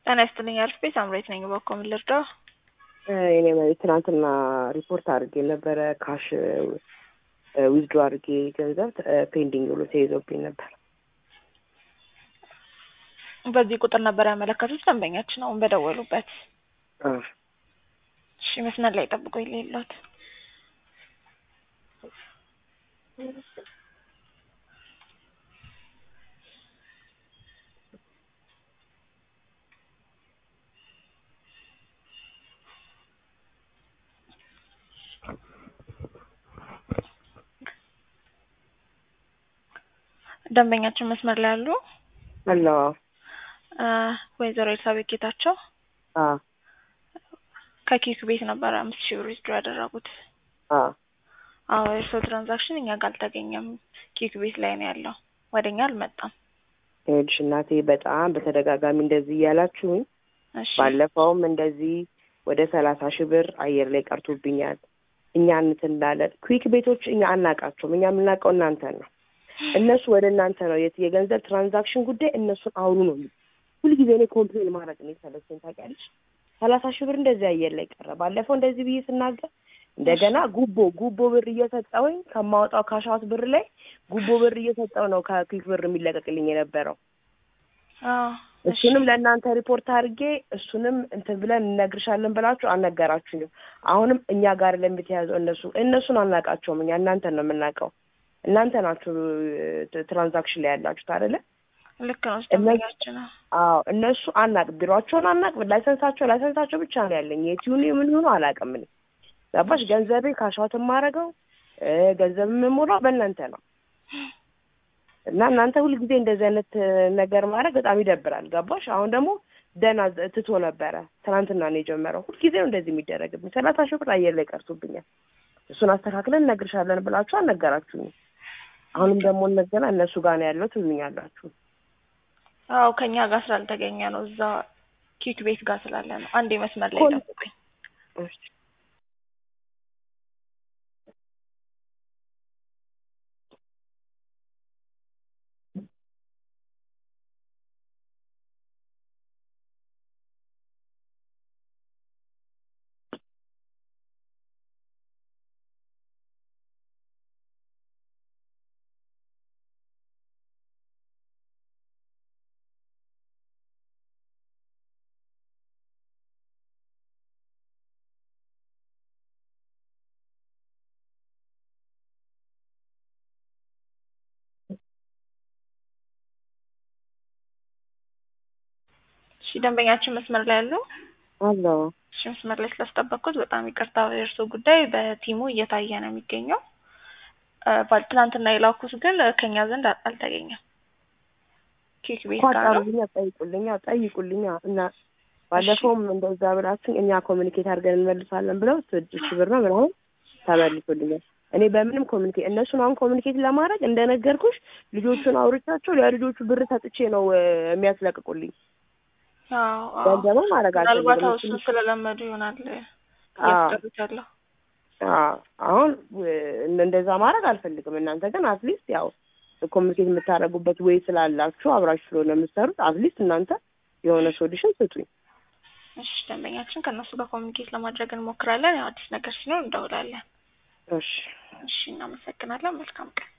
ጤና ይስጥልኝ አሪፍ ቤት አምሬት ነኝ። በኮ ምን ልርዳው? እኔ ማለት ትናንትና ሪፖርት አድርጌ ነበረ ካሽ ዊዝድሮ አድርጌ ገንዘብ ፔንዲንግ ብሎ ተይዞብኝ ነበር። በዚህ ቁጥር ነበር ያመለከቱት ደንበኛችን አሁን በደወሉበት። አዎ። እሺ መስመር ላይ ጠብቆ የሌለት ደንበኛችን መስመር ላይ አሉ። አሎ ወይዘሮ ኤልሳቤት ጌታቸው አዎ ከኬክ ቤት ነበረ አምስት ሺህ ብር ዊዝድሮ ያደረጉት። አዎ አዎ የእርስዎ ትራንዛክሽን እኛ ጋር አልተገኘም። ኬክ ቤት ላይ ነው ያለው፣ ወደ እኛ አልመጣም። ይኸውልሽ እናቴ በጣም በተደጋጋሚ እንደዚህ እያላችሁኝ እሺ ባለፈውም እንደዚህ ወደ ሰላሳ ሺህ ብር አየር ላይ ቀርቶብኛል። እኛ እንትን እንዳለን ኩዊክ ቤቶች እኛ አናውቃቸውም። እኛ የምናውቀው እናንተን ነው። እነሱ ወደ እናንተ ነው የት- የገንዘብ ትራንዛክሽን ጉዳይ እነሱን አውሩ ነው የሚሉት። ሁልጊዜ እኔ ኮምፕሌን ማድረግ ነው የሰለቸኝ ታውቂያለሽ። ሰላሳ ሺህ ብር እንደዚህ አየር ላይ ቀረ። ባለፈው እንደዚህ ብዬ ስናገር እንደገና ጉቦ ጉቦ ብር እየሰጠውኝ ከማወጣው ካሻውት ብር ላይ ጉቦ ብር እየሰጠው ነው ከኩዊክ ብር የሚለቀቅልኝ የነበረው። አዎ እሺ እሱንም ለእናንተ ሪፖርት አድርጌ እሱንም እንትን ብለን እነግርሻለን ብላችሁ አልነገራችሁኝም። አሁንም እኛ ጋር ለምትያዘው እነሱ እነሱን አናውቃቸውም። እኛ እናንተን ነው የምናውቀው። እናንተ ናችሁ ት- ትራንዛክሽን ላይ ያላችሁት አይደለ? ልክ ነው ደንበኛችን ነው። አዎ እነሱ አናቅ ቢሯቸውን አናቅ ላይሰንሳቸው ላይሰንሳቸው ብቻ ነው ያለኝ። የቲዩን ምን ሆኖ አላውቅም። እኔ ገባሽ? ገንዘቤ ካሻውት የማደርገው ገንዘብ የምሞላው በእናንተ ነው እና እናንተ ሁልጊዜ እንደዚህ አይነት ነገር ማድረግ በጣም ይደብራል። ገባሽ? አሁን ደግሞ ደህና ዘ- ትቶ ነበረ። ትናንትና ነው የጀመረው። ሁልጊዜ ነው እንደዚህ የሚደረግብኝ። ሰላሳ ሺህ ብር አየር ላይ ቀርቶብኛል። እሱን አስተካክለን እነግርሻለን ብላችሁ አልነገራችሁኝም። አሁንም ደግሞ እንደገና እነሱ ጋር ነው ያለው ትሉኛላችሁ። አዎ ከኛ ጋር ስላልተገኘ ነው እዛ ኬክ ቤት ጋር ስላለ ነው። አንዴ መስመር ላይ ኮን- ጠብቁኝ። እሺ ደንበኛችን መስመር ላይ አሉ። አሎ እሺ መስመር ላይ ስላስጠበቅኩት በጣም ይቅርታ። የእርስዎ ጉዳይ በቲሙ እየታየ ነው የሚገኘው። እ ባል- ትናንትና የላኩት ግን ከኛ ዘንድ አል- አልተገኘም። ኬክ ቤት ጋር ነው። ኳጣሩልኛ ጠይቁልኛ ጠይቁልኛ እና ባለፈውም እንደዛ ብላችሁ እኛ ኮሚኒኬት አድርገን እንመልሳለን ብለው ስድስት ሺህ ብር ነው ምናምን ተመልሶልኛል። እኔ በምንም ኮሚኒኬት እነሱን አሁን ኮሚኒኬት ለማድረግ እንደነገርኩሽ ልጆቹን አውርቻቸው ለልጆቹ ብር ሰጥቼ ነው እ፣ የሚያስለቅቁልኝ። አዎ አዎ። ገንዘብ ማድረግ ምናልባት አልፈልግም። አዎ እሱን ስለለመዱ ይሆናል አዎ እያስቀሩት ያለው። አዎ፣ አሁን እ፣ እንደዛ ማድረግ አልፈልግም። እናንተ ግን አትሊስት ያው ኮሚኒኬት የምታደርጉበት ወይ ስላላችሁ አብራችሁ ስለሆነ የምትሰሩት አትሊስት እናንተ የሆነ ሶሉሽን ስጡኝ። እሺ ደንበኛችን ከእነሱ ጋር ኮሚኒኬት ለማድረግ እንሞክራለን። ያው አዲስ ነገር ሲኖር እንደውላለን። እሺ እሺ እናመሰግናለን። መልካም ቀን